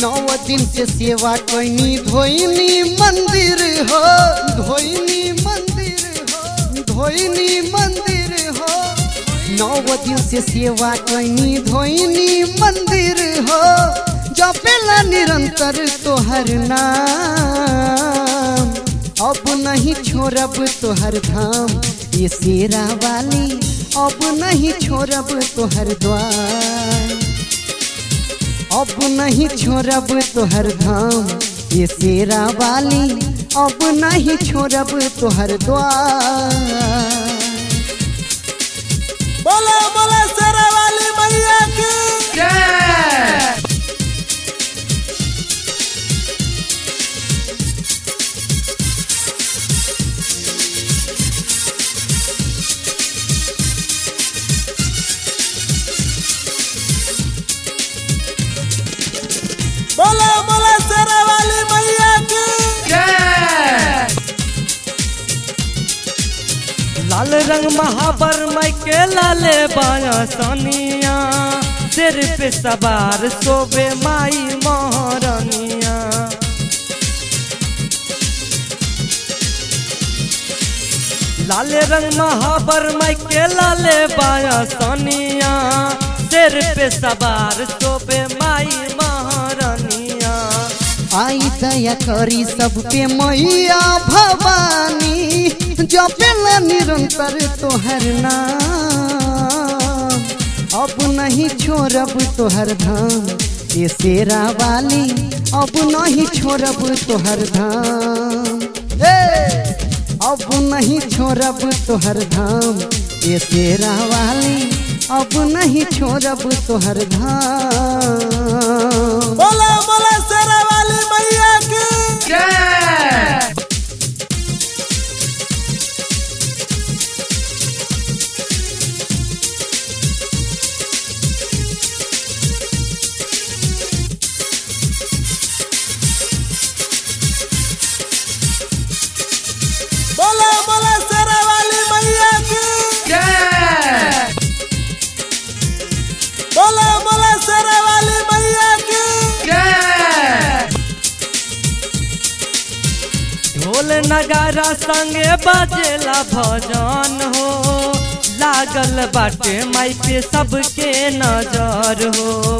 नौ दिन से सेवा कैनी धोइनी मंदिर हो धोइनी मंदिर हो धोइनी मंदिर हो नौ दिन से सेवा कैनी धोइनी मंदिर हो जपेला निरंतर तोहर नाम अब नहीं छोड़ब तोहर धाम ये शेरा वाली अब नहीं छोड़ब तोहर द्वार अब नहीं छोड़ब तोहर धाम ये शेरा वाली अब नहीं छोड़ब तोहर द्वार बोले बोले शेरा वाली मैया की बोले बोले शेरा वाली मैया की लाल रंग महाबर मई के लाले बाया सनिया सिर पे सवार सोबे माई महारानिया लाल रंग महाबर मई के लाले बाया सनिया सिर पे सवार सोबे माई महारानिया आई दया करी सब पे मैया भवानी जपेला निरंतर तोहर नाम अब नहीं छोड़ब तोहर धाम ये शेरा वाली अब नहीं छोड़ब तोहर धाम ए! अब नहीं छोड़ब तोहर धाम ये शेरा वाली अब नहीं छोड़ब तोहर धाम बोले बोले शेरा वाली मैया की बोले बोले शेरा वाली मैया की बोले बोले शेरा वाली मैया की ढोल नगारा संगे बजेला भजन हो लागल बाटे माई पे सबके नजर हो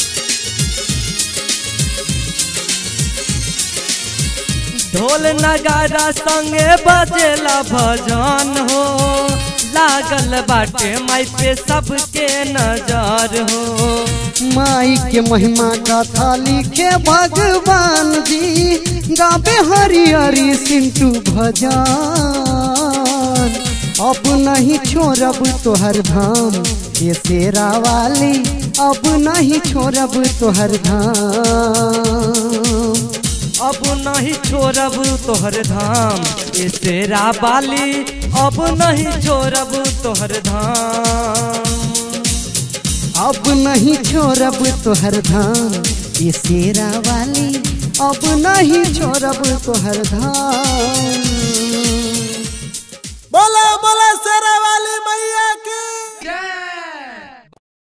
ढोल नगारा संगे बजेला भजन हो लागल बाटे माई पे सबके नजर हो माई के महिमा कथा लिखे भगवान जी गावे हरि हरि सिंटू भजन अब नहीं छोड़ब तोहर धाम ये शेरा वाली अब नहीं छोड़ब तोहर धाम अब नहीं छोड़ब तोहर धाम ए शेरा बाली अब नहीं छोड़ब तोहर धाम अब नहीं छोड़ब तोहर धाम ये शेरा वाली अब नहीं छोड़ब तोहर धाम बोले बोले शेरा वाली मैया